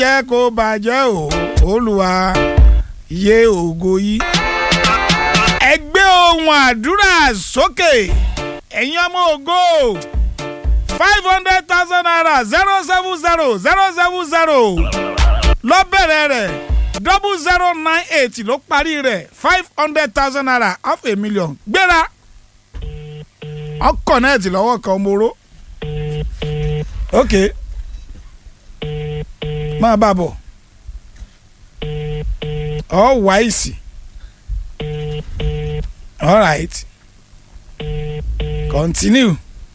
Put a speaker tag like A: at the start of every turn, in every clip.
A: jẹ́ kó bàjẹ́ o olúwa yé ògo yìí. ẹ gbé ohun àdúrà sókè ẹ̀yin ọmọ ògo five hundred thousand naira zero seven zero zero seven zero lọ́bẹ̀rẹ̀ rẹ̀ double zero nine eight ló parí rẹ̀ five hundred thousand naira half a million gbéra ọkọ̀ náà ti lọ́wọ́ kan moro ok máa bá a bọ̀ all wise all right continue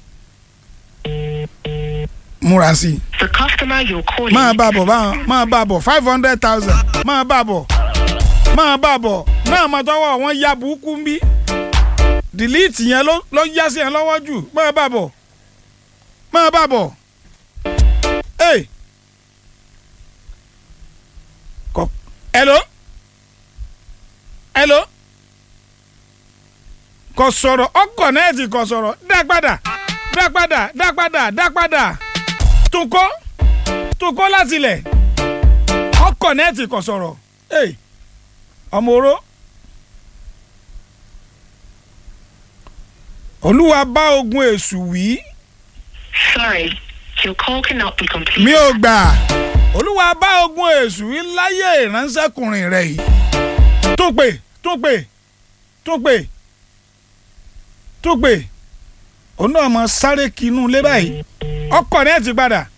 A: múra sí i
B: The customer you're calling.
A: máa bá a bọ̀ máa- máa bá a bọ̀ five hundred thousand máa bá a bọ̀ máa bá a bọ̀ náà máa tọwọ́ wọn ya burúkú ń bí delete yẹn ló ló yá sí yẹn lọ́wọ́ jù máa bá a bọ̀ máa bá a bọ̀ hey kọ hello hello kò sọ̀rọ̀ ọkọ̀ nẹ́ẹ̀tì kò sọ̀rọ̀ dá padà dá padà dá padà dá padà tún kọ́ tó kọ́ láti ilẹ̀ ọkọ̀ nẹ́ẹ̀tì kò sọ̀rọ̀ Hey, ọmọ oró olúwa bá ogun èṣù wí
B: Sorry, your call cannot be completed.
A: mi ò gbà olúwa bá ogun èṣù wí láyé ìránṣẹ́kùnrin rẹ̀ yìí tó pè tó pè tó pè tó pè òun náà mọ sáré kinú lé báyìí ọkọ̀ nẹ́ẹ̀tì padà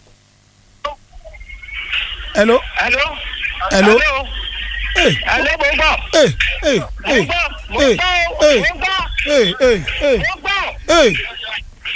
A: hello
C: Hello.
A: Hello. hey.
C: Hello, mo ń gbọ́.
A: Hey, hey,
C: Mo ń
A: hey,
C: gbọ́. Mo
A: hey,
C: ń gbọ́.
A: hey,
C: Mo ń gbọ́.
A: hey, hey, hey,
C: Mo ń gbọ́.
A: hey.